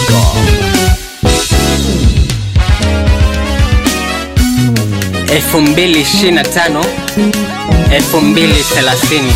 zedwap.com. elfu mbili ishirini na tano elfu mbili thelathini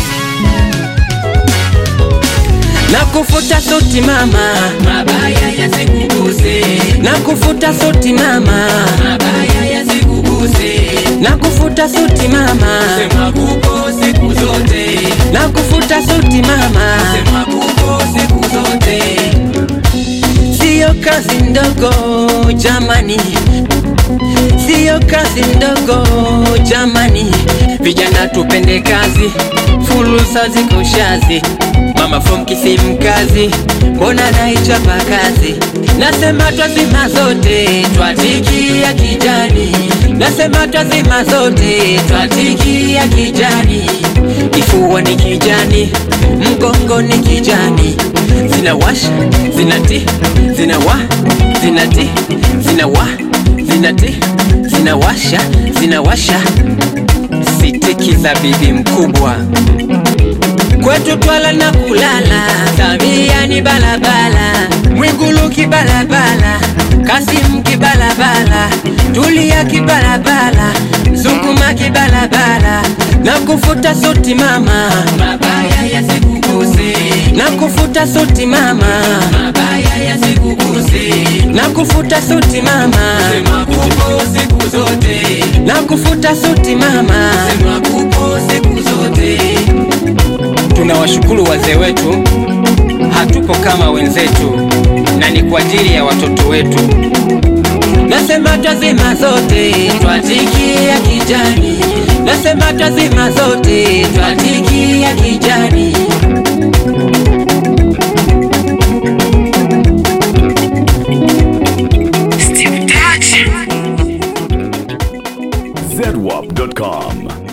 na kufuta suti mama, mabaya yasikuguse, na kufuta suti mama, mabaya yasikuguse, na kufuta suti mama, sema kupo siku zote, na kufuta suti mama, sema kupo siku zote, siyo kazi ndogo jamani, siyo kazi ndogo jamani, vijana tupende kazi, fursa ziko shazi. Mama from Kisimkazi, mbona naichapa kazi? Nasema twazima zote, twatikia kijani. Nasema twazima zote, twatikia kijani. Kifua ni kijani, mgongo ni kijani, zinawasha zinati zinawa zinati zinawa zinati zinawasha zinawasha sitiki za bibi mkubwa kwetu twala na kulala Samia ni balabala Mwigulu kibalabala Kasim kibalabala Tulia kibalabala Zunguma kibalabala na kufuta suti mama mabaya yasikuguse, na kufuta suti mama mabaya yasikuguse, na kufuta suti mama sema kupo siku zote, na kufuta suti mama sema kupo siku zote, tunawashukuru wazee wetu hatupo kama wenzetu na ni kwa ajili ya watoto wetu nasema twazima zote twatikia kijani nasema twazima zote twatikia kijani zedwap.com.